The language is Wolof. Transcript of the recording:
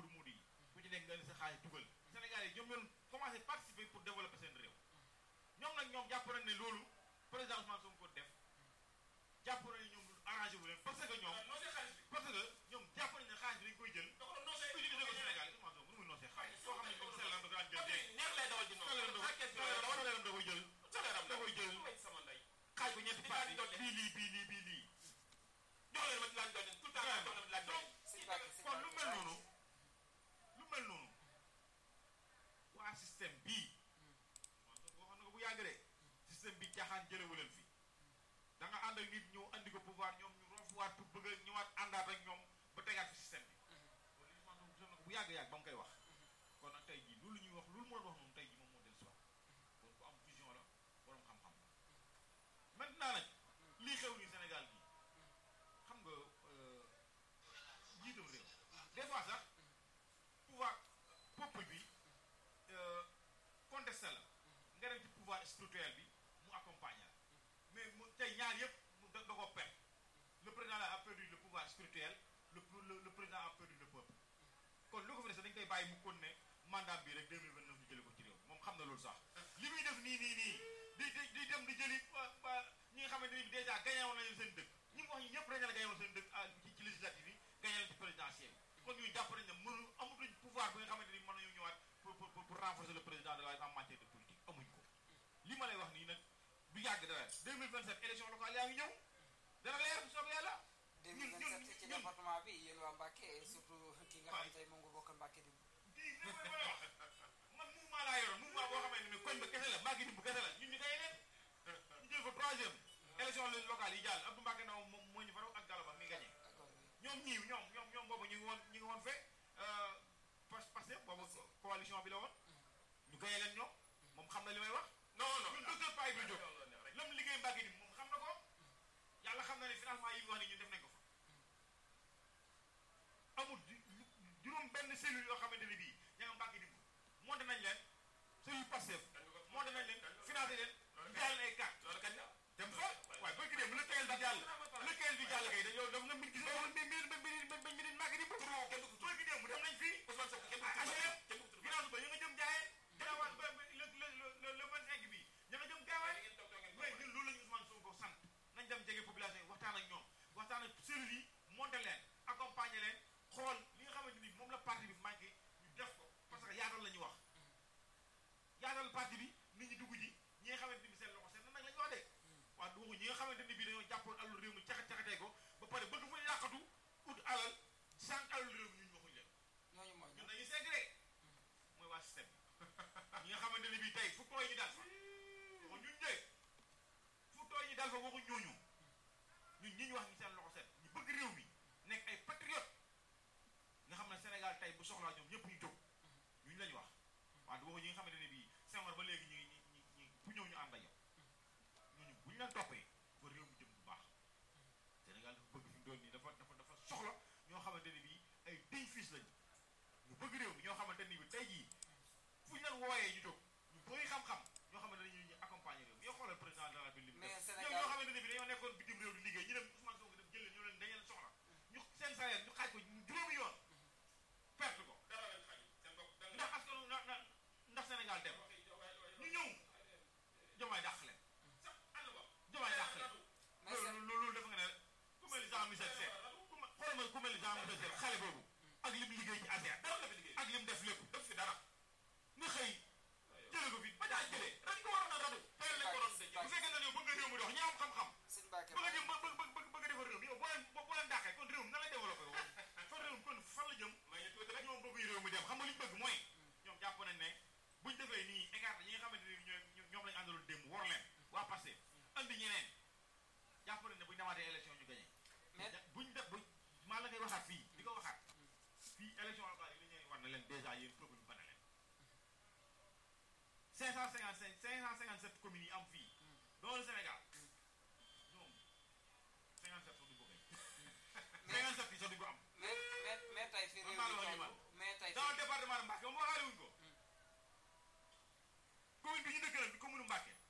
muudu muudu yi ku ci nekk nga ne sa xaalis dugal Sénégal yi ñoom ñoo commencé participer pour développer seen réew ñoom nag ñoom jàpp nañ ne loolu président Ousmane Sonko def jàpp nañ ne ñoom arrangé wu leen parce que ñoom parce que ñoom jàpp nañ ne xaalis bi dañ koy jël utiliser ko Sénégal Ousmane Sonko nu muy noosee xaalis soo xam ne moom sell da daan jël dee salaire da koy jël da koy jël xaaj ko ñetti parti bii lii bii lii bii lii kon lu mel noonu lu mel noonu waa système bii man waxoon na ko bu yàgg de système bi jaaxaan jëlewu leen fi da nga ànd ak nit ñëw andi ko pouvoir ñoom ñu rofuwaat pour bëgg a ñëwaat àndaat ak ñoom ba tegaat fi système bi loolu li man gisoon na ko bu yàgg-yàgg ba mu koy wax kon nag tey jii loolu ñuy wax loolu mu doon wax moom tey jii moom moo del soir kon ku am vision la borom xam-xam la maintenant nag lii xew nii Sénégal gi xam nga njiitam réew des fois sax pouvoir peuple bi contesté la nga dem ci pouvoir spirituel bi mu accompagner la mais mu tey ñaar yëpp mu da da koo perdre le président a perdu le pouvoir spirituel le le le président a perdu le peuple kon lu ko fi des dañ koy bàyyi mu kon ne mandat bi rek 2029 ñu jëlee ko ci réew moom xam na loolu sax li muy def nii nii nii di di di dem di jëli ba ñi nga xamante ni dèjà gagné woon nañu seen dëkk ñi mu wax ñi ñëpp dañu la gagné woon seen dëkk ci ci législative yi gagné leen ci présidentielle kon ñun jàpp nañ ne mënu amatuñ pouvoir bi nga xamante ni mën nañu ñëwaat pour pour pour renforcer le président de la en matière de politique amuñ ko li ma lay wax nii nag du yàgg dara 2027 élection locale yaa ngi ñëw dana leer bu soobee yàlla. 2027 ci département bi yéen waa Mbacke surtout ki nga xam tey moom nga bokk Mbacke di. di li ma la wax man mouvement laa yoroon mouvement boo xamante ne koñ ba kese la Mbacke dimbu kese la ñun ñu koy leen ñu jël ko troisième élection locale yi jàll Abdou Mbacke Ndaw moom moo ñu faraw ak Galaba mi gagné ñoom ñii ñoom ñoom ñoom boobu ñu ngi woon ñu ngi woon fee parce que boobu coalition bi la woon ñu gagné leen ñoom moom xam na li may wax non non ñun docteur Paye bi jóg lam liggéey Mbacke dimbu moom xam na ko yàlla xam na ne financement yi ñu wax ni ñun def nañ ko fa amul juróom benn cellule yoo xamante ne bii ña nga Mbacke dimbu monté nañ leen cellule Pastef monté nañ leen financé leen jaay leen ay carte loolu kañ la dem fa waaye bëgg dem le teel bi jàll le teel bi jàll kay dañoo daf nga mbir gis nga mbir mbir mbir mbir mbir mbir Mbacke dimbu bëgg dem mu dem nañ fii Ousmane Sonko kenn ah du HLM kenn du ginnaaw ba ñu nga jëm jaayee ginnaaw ba le le le le vingt cinq bi ña nga jëm gaawaay mais ñun loolu la ñu Ousmane Sonko sant nañ dem jege population yi waxtaan ak ñoom waxtaan ak cellules yi monté leen accompagner leen xool li nga xamante ni moom la parti bi manqué ñu def ko parce que yaatal la ñu wax yaatal parti bi nit ñi dugg ji ñi nga xamante ni seen loxo seen nag la ñu wax de waaw du waxu ñi nga xamante ni bii dañoo jàppoon alalu réew mi caxat caxatee ko ba pare bëgg fu ñu yàqatu ut alal sànq alalu réew mi ñun waxuñu leen ñooñu mooy ñun dañuy segg de mooy waa système bi ñi nga xamante ne bii tey fu tooy ñu dal fa waxuñ ñun de fu tooy ñu dal fa waxuñ ñooñu ñun ñi ñu wax ñi seen loxo set ñu bëgg réew mi nekk ay patriote nga xam ne Sénégal tey bu soxlaa ñoom ñëpp ñu jóg ñuñ la ñu wax waaw du waxu ñi nga xamante ne bii Senghor ba léegi ñu ngi ñi ñi fu ñëw ñu ànd ak yow ñooñu bu ñu leen toppee ba réew mi jëm bu baax Sénégal dafa bëgg fi mu doon nii dafa dafa dafa soxla ñoo xamante ne bii ay digne fils lañu ñu bëgg réew mi ñoo xamante ni bi tey jii fu ñu leen wooyee ñu jóg ñu bëri xam-xam ñoo xamante ne ñu ñu accompagner réew mi yoo xoolal président de la République Mais ñoom Sénégal- ñoo xamante ne bi dañoo nekkoon bitim réew di liggéey ñu dem Ousmane Sonko dem jël leen ñoo leen dañu leen soxla ñu seen salaire ñu xaaj ko juróomi yoon perte ko dara leen xañ seen bopp dara ndax askanu na na ndax Sénégal dem ñu ñëw jomaay dàq leen sax ànd ba jomaay dàq leen mais loolu loolu loolu dafa nga ne ku mel ni Jean Michel Seck ku ma xoolal ma ku mel ni Jean Michel Seck xale boobu ak lim liggéey ci ASER dara la fi liggéey ak lim def lépp def fi dara nga xëy jële ko fi ba daa jëlee dañ ko waroon a radu teel lañ ko waroon denc bu fekkee ne yow bëgg nga réew mi dox ñi am xam-xam sëñ Mbacke bëgg a jëm ba bëgg bëgg bëgg a defar réew mi yow boo leen boo leen dàqee kon réew mi nan lay développé woon kon réew mi kon fan la jëm may ñu tuuti rek ñoom bëgg réew mi dem xam nga li ñu bëgg mooy ñoom jàpp nañ ne buñ defee nii écarté ñi nga xamante ni ñooy ñoom lañu àndaloon démb war leen waa passé andi ñeneen jàpp nañ ne buñ demaatee élection ñu gagné mais buñ def buñ maa la koy waxaat fii di ko waxaat fii élection locale yi li ñuy war na leen dèjà yéen peuple bi bana leen 555 557 communes yi am fii dans le Sénégal ñoom 57 sax du ko gañ 57 yi sax du ko am mais mais mais tey fi réew Man maa la mi wax li toll man. mais tey dans le fi département de Mbacké moom waxaale wuñ ko commune bi ñu dëkk nag di commune Mbacké